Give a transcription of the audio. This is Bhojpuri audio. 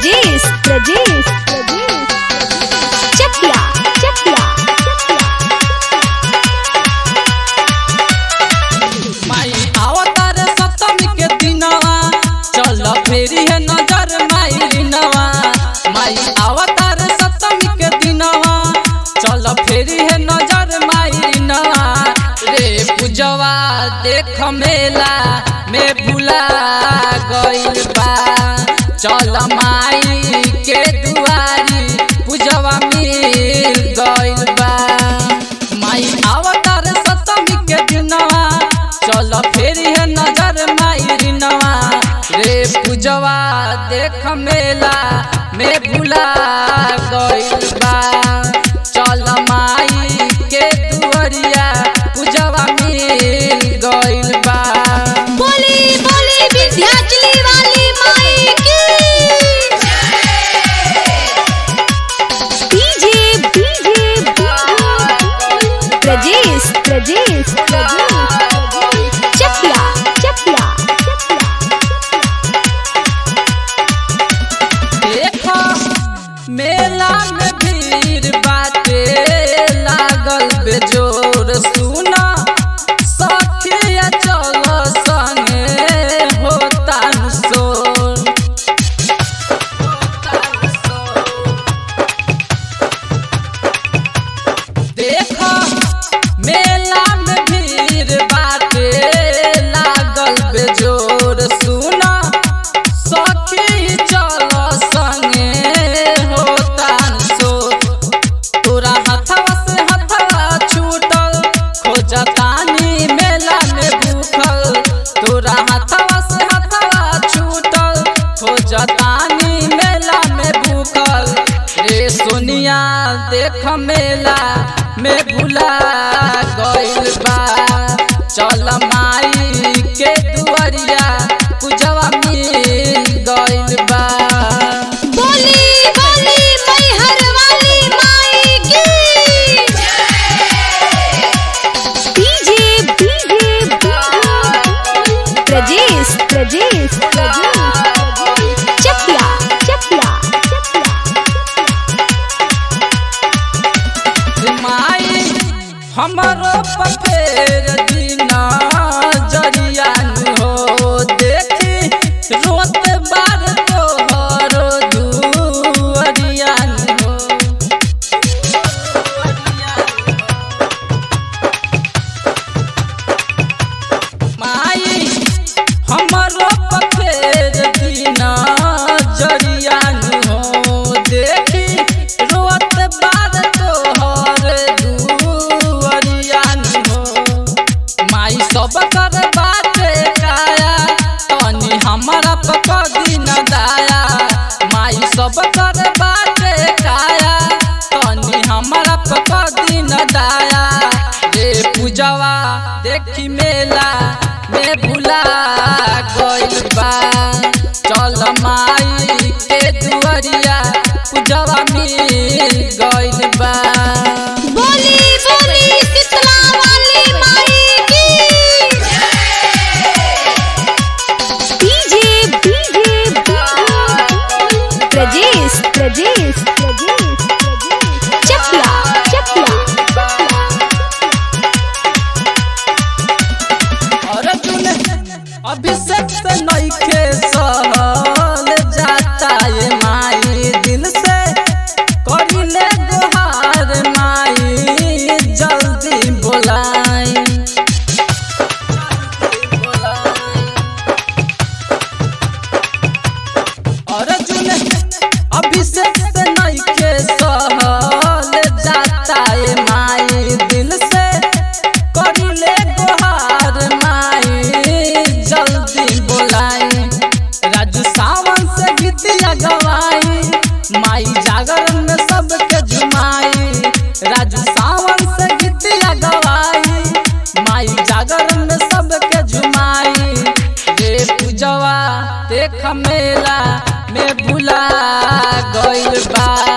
प्रजेश प्रजेश प्रजेश चकिया चकिया माई अवतार सप्तमी के दिनवा चल फेरी है नजर माई रिनवा माई अवतार सप्तमी के दिनवा चल फेरी है नजर माई रिनवा रे पूजवा देख मेला में भुला गइल बा चल माई के दुआरी पूजवा मिल गइल बा माई अवतार सप्तमी के दिनवा चल फेरी है नजर माई रिनवा रे पूजवा देख मेला में भुला गइल बा चल माई के दुआरिया पूजवा मिल गइल बा बोली बोली विंध्याचली वाली माई की डीजे डीजे प्रजेश प्रजेश प्रजेश चकिया चकिया देखो मेला में भीड़ बाटे लागल बेजोर सुना सखिया चल संगे होता सोर देखो मेला में भीड़ बाटे लागल बेजोर सुना सखी चल संगे होता सो तोरा हथवा से हथवा छूटल खोजतानी मेला में भूखल तोरा हथवा से हथवा छूटल खोजतानी मेला में भूखल रे सोनिया देख मेला में भुला गइल बा चल माई के दुआरिया पूजवा मिल गइल बा बोली बोली मैहर वाली माई की डीजे डीजे प्रजेश प्रजेश प्रजेश चकिया चकिया माई हमरो पफेर दीना जरिया हो देखी रोत बार तोहर दुअरिया हो माई हमरो पफेर दीना जरिया हो देखी रोत बार तोहर दुअरिया हो माई सब कर बाटे काया तनी हमारा पका दिन दाया माई सब कर बाटे काया तनी हमारा पका दिन दाया रे पूजवा देखी मेला में भुला गइल बा चल माई के दुआरिया पूजवा मिल गइल बा बोली बोली शीतला वाली माई की डीजे डीजे प्रजेश प्रजेश प्रजेश चकिया चकिया अर्जुन अभिषेक से नइखे सहल जाता ये माई दिल से करिले गुहार माई जल्दी बोलाई अर्जुन अभिषेक से नइखे सहल जाता ये माई दिल से करिले गुहार माई जल्दी बोलाई राजू सावन से गीतिया गवाई माई जागरण में सबके झुमाई राजू सावन से गीतिया गवाई माई जागरण में सबके झुमाई रे पूजवा देख मेला में भुला गइल बा